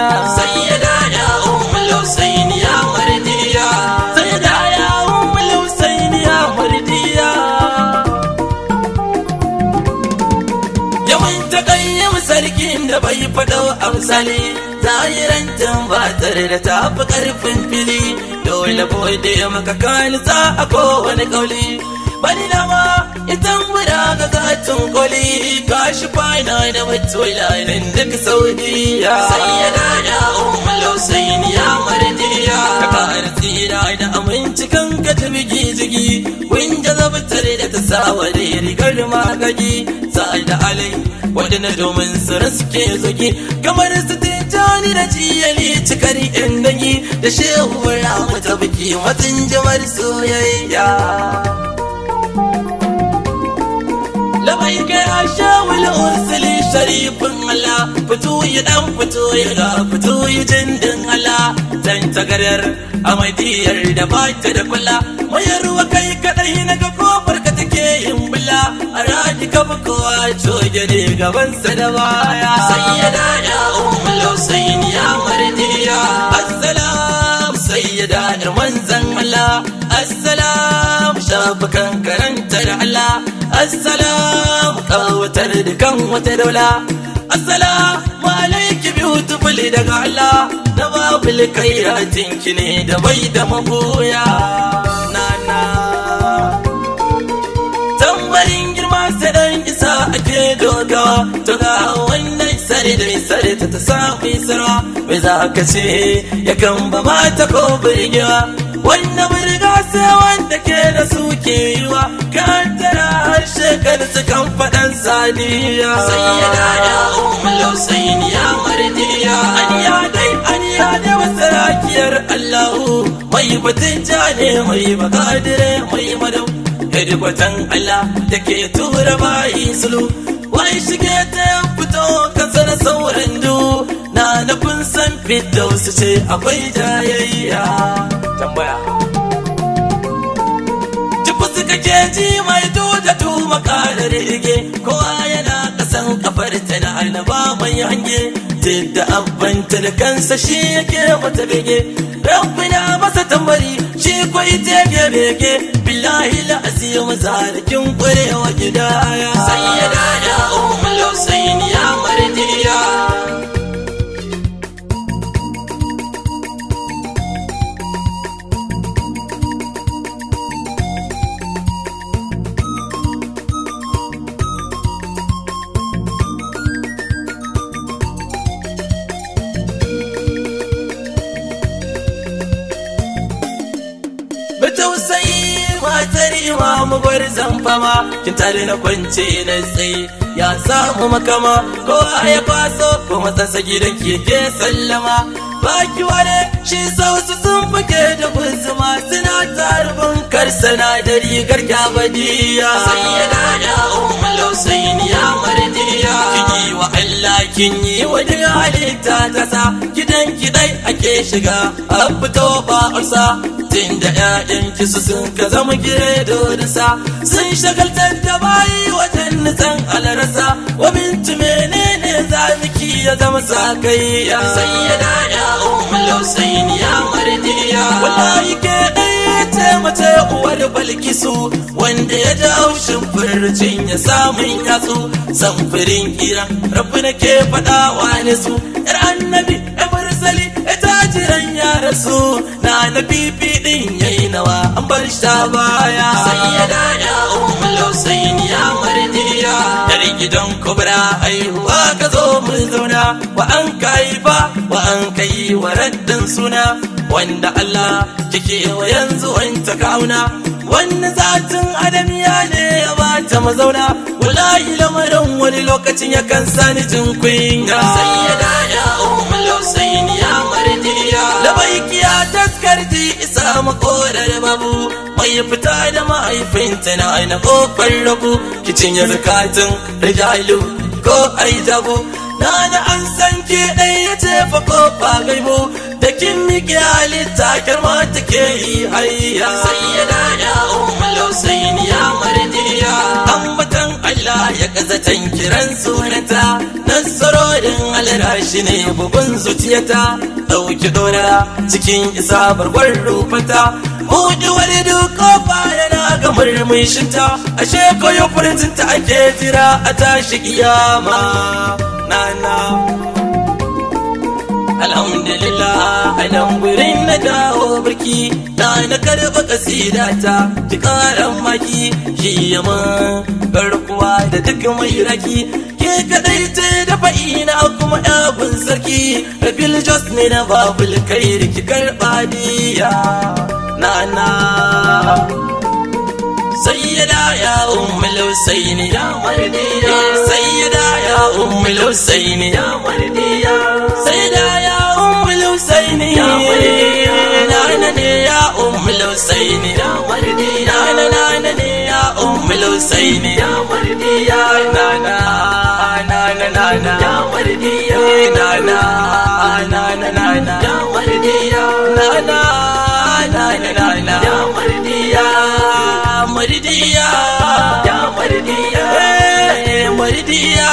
mardiya sayyada ya ummul husayn ya mardiya sayyada ya ummul husayn ya mardiya yawan takayyam sarkin da bai faɗo amsali zahiran tambatar da ta fi ƙarfin fili dole bude maka kanisa a kowane kauli bani na ma itan guda ga gatun koli kashi kwana da mutuwa nan duk saudiya sayyada ya ummul husayn ya mardiya ka kara tsira da aminci kan ka tafi gizigi wanda zabtar da ta sawa da rigar magagi sa'ad da alai wadanda domin su suke zugi kamar su tijjani da jiyali cikar yan dangi da shehu ramu ta biki watan jamar soyayya labai kai a shawul ursuli sharifin Allah fito ya dan fito ya ga fito ya jindin Allah dan tagarar amadiyar da ba ta da kula mayarwa kai kadai na ga kofar ka take yin bula a radi ka ba kowa coge ne gabansa da baya sayyada ya ummul husayn ya mardiya assalam sayyada da manzan Allah assalam shafukan karanta da Allah assalam kawatar da kan wata daula assalamu alaiki beautiful daga Allah da babul kairatin ki ne da bai da magoya na na tambarin girma sai dan isa ake dogawa to ga wannan sare da sare ta ta samu isra mai za ka ce yakan ba mata ko birgewa wanda birga sai wanda ke da su ke yiwa kan tara harshe kan su kan faɗan saniya sayyada ya ummul husayn ya mardiya aniya dai aniya dai masarakiyar Allahu mai batun jane mai bakadire mai madau hedikwatan Allah da ke tura bayi sulu wai shige ta ya fito kasa na sauran du na nufin san fidda su ce akwai jayayya tambaya Tufu suka ke ji mai duda tu makarar rige kowa yana kasan kafar ta na annaba mai hange da abbanta da kansa shi yake mata bege rabbina masa tambari shi kwai tege bege billahi la azim zalikin kwarewa gidaya sayyada ya ummul husayn ya mardiya tausayi matar imamu gwarzan fama kin tare na kwance na tsaye ya samu makama ko ya kwaso ko matsasa gidan keke sallama baki wane shi sausu sun fike da guzuma suna tarbin karsana da rigar kyabadiya sayyada ya ummul husayn ya mardiya kin yi wa Allah kin yi wa duk halitta kasa gidan kidai ake shiga a fito ba usa tun da ƴaƴan kisu sun ka zama gire sa sun shagaltar da bayi wajen nisan alarasa wa bintu menene zamiki ya zama sakayya sayyada ya ummul husayn ya mardiya wallahi ke ɗaya ce mace uwar balkisu wanda ya ji haushin furcin ya samun yatsu samfurin kira rabu na ke faɗawa ne su yar annabi ya mursali ya tajiran ya rasu na na fifi ɗin yayi nawa an bar shi ta baya sayyada ya ummul husayn ya mardiya Yar gidan kubra haihuwa ka zo mu zauna wa an kai ba wa an kai wa raddin suna wanda Allah kike wa yanzu wanta kauna wanda zatin adamiya ne ya bata mazauna wallahi lamarin wani lokacin yakan sani jin kunya sayyada ya ummul husayn ya mardiya labaiki ya taskarji isa makorar babu mai fita da mahaifinta na aina kofar rabu kicin ya zakatun rijalu ko aijabu na na an san ke ɗaya ya ce fa kofa gaibu da kin miƙe halitta kirma take yi hayya sayyada ya ummul husayn ya mardiya ambatan Allah ya kazatan kiran sunanta nasarorin rera shi ne bugun zuciyata ɗauki dora cikin isa barbar rufata buɗe wani duk kofa yana ga murmushinta ashe koyo furtinta ake jira a tashi kiyama nana alhamdulillah a nan gurin na dawo birki na na karɓa kasidata ki karan maki shi yamma garkuwa da duk mai raki ke kadai ce da fa'ina kuma ɗagun sarki rabil jos ne na babul kai ki karɓa diya na na sayyada ya ummul husaini ya mardiya sayyada ya ummul husaini ya mardiya sayyada ya ummul husaini ya mardiya nana ne ya ummul husaini ya mardiya nana nana ne ya ummul husaini ya mardiya nana nana nana ya mardiya nana nana nana ya mardiya nana nana nana ya mardiya mardiya ya mardiya mardiya